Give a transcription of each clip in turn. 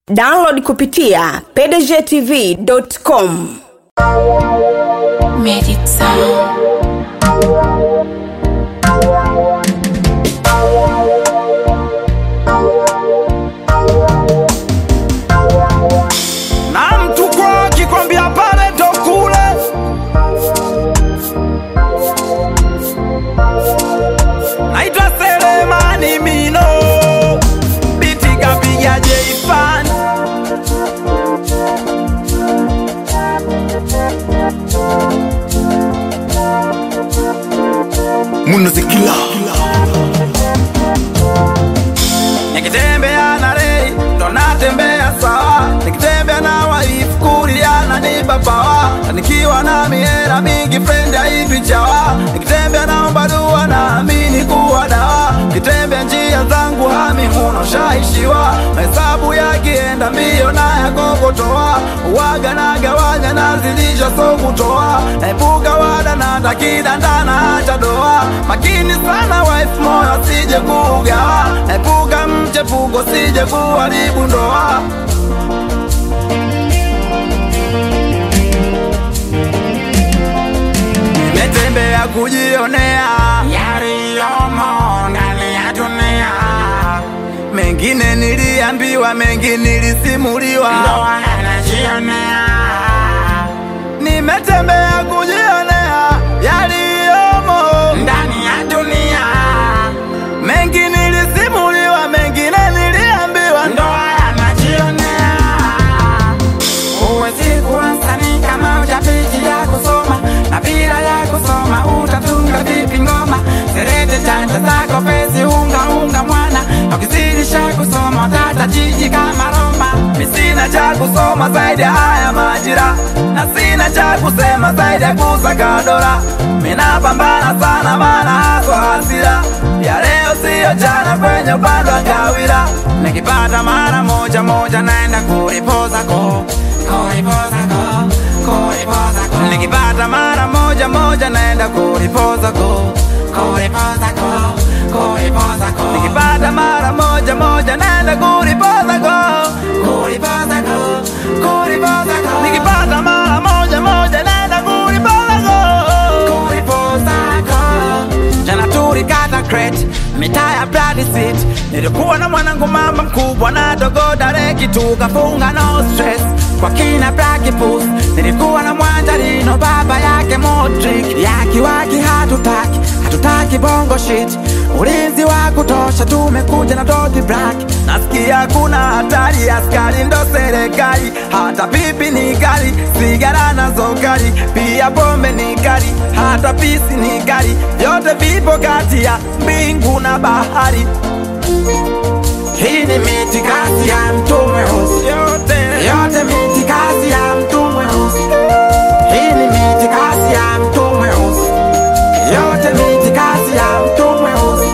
download kupitia pdgtv.com Magic Sound. na mtu kwa akikwambia pale ndo kule naitwa Selemani Mino biti kapiga J-Fan munazikila nikitembea na rei ndo natembea sawa nikitembea na waifu kuliana ni babawa nikiwa na miera mingi friend haitwi chawa nikitembea naomba dua naamini kuwa dawa nikitembea njia zangu hami huno shaishiwa mahesabu yakienda mbio na yakokotoa uwaga na gawanya nazilisha so kutoa naepuka wada na takidandana hata doa makini sana wife moyo asije kugawa naepuka mchepuko sije kuharibu ndoa nimetembea kujionea yaliyomo ndani ya dunia mengine niliambiwa mengi nilisimuliwa ndoa anajionea nimetembea kujionea yaliyomo ndani ya dunia mengi nilisimuliwa mengine niliambiwa ndoa anajionea Huwezi kuwa msanii kama hujapitia kusoma, na bila ya kusoma utatunga vipi ngoma? Serete chanja zako pesi, unga unga mwana, ukizidisha kusoma utata jiji kama Roma. Mi sina cha kusoma zaidi ya haya majira, na sina cha kusema zaidi ya kusaka dola. Mi napambana sana, maana haswa hasira ya leo siyo jana, kwenye upande wa ngawira. Nikipata mara moja moja naenda kuripoza ko kuripoza ko kuripoza ko nikipata mara moja moja naenda kuripoza ko kuripoza ko kuripoza ko nikipata mara moja moja naenda kuripoza ko kuripoza ko kuripoza ko nikipata mara moja moja naenda kuripoza ko kuripoza ko jana tulikata crate mitaa ya Bloody City nilikuwa na mwanangu mama mkubwa na dogo dareki tukafunga no stress kwa kina Black Puss nilikuwa na mwanjarino baba yake Modric yakiwaki hatutaki hatutaki bongo shit ulinzi wa kutosha tumekuja na doti black nasikia kuna hatari askari ndo serikali hata pipi ni kali sigara nazo kali pia pombe ni kali hata pisi ni kali vyote vipo kati ya mbingu na bahari hii ni miti kazi ya mtume husi yote, yote miti kazi ya mtume husi hii ni miti kazi ya mtume husi yote miti kazi ya mtume husi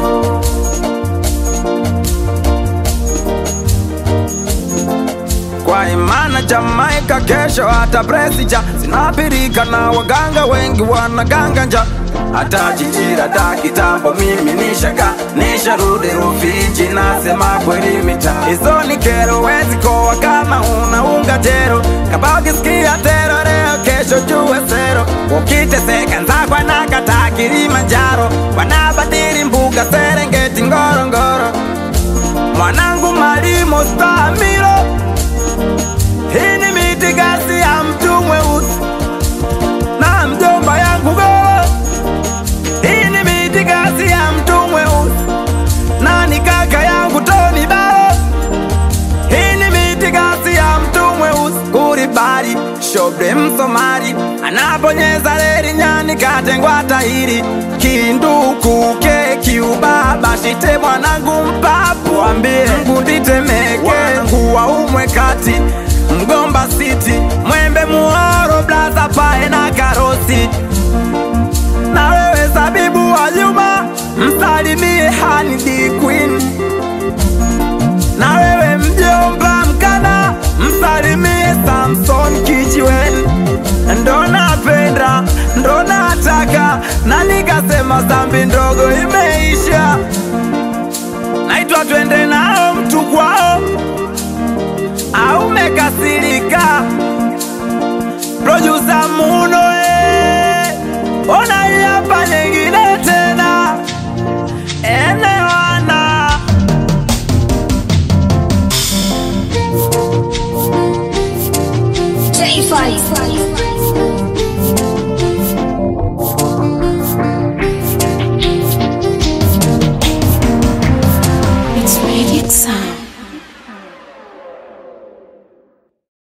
kwa imana Jamaika kesho hata presija zinapirika na waganga wengi wanaganga nja hata jijira da kitambo mimi nishaka nisharudi Rufiji nasema kweli mita hizo ni kero wezi koa kama unaunga tero kama ukisikia tero leo kesho jue sero ukiteseka nzakwa na kata Kilimanjaro wanabadili mbuga Serengeti Ngorongoro mwanangu malimo stamilo hii ni miti gasi ya mtu mweusi na mjomba yangu goro. Hii ni miti gasi ya mtu mweusi na ni kaka yangu Tony Baro. Hii ni miti gasi ya mtu mweusi kuribari shobre msomari anaponyeza reli nyani katengwa tairi kinduku keki ubaba shite mwanangu mpapu ambie ngunditemeke wanangu waumwe kati mgomba city mwembe muhoro blaza pae na karosi na wewe zabibu wa nyuma msalimie Hanidi Queen na wewe mjomba mkana msalimie Samson Kijiweni ndo napenda ndo nataka na nikasema dhambi ndogo imeisha naitwa twende nao mtu kwao amekasirika. Producer Muno eh, ona hii hapa nyingine tena enewana J5